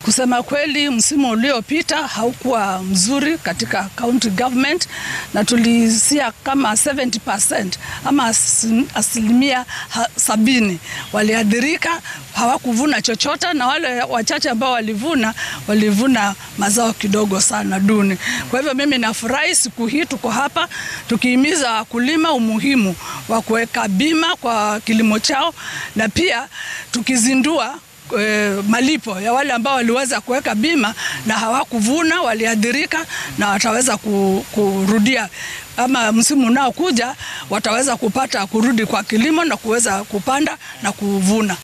Kusema kweli, msimu uliopita haukuwa mzuri katika county government, na tulisia kama 70% ama asilimia sabini waliathirika, hawakuvuna chochote, na wale wachache ambao walivuna walivuna mazao kidogo sana duni. Kwa hivyo mimi nafurahi siku hii tuko hapa tukihimiza wakulima umuhimu wa kuweka bima kwa kilimo chao na pia tukizindua E, malipo ya wale ambao waliweza kuweka bima na hawakuvuna, waliathirika na wataweza kurudia ama msimu unaokuja wataweza kupata kurudi kwa kilimo na kuweza kupanda na kuvuna.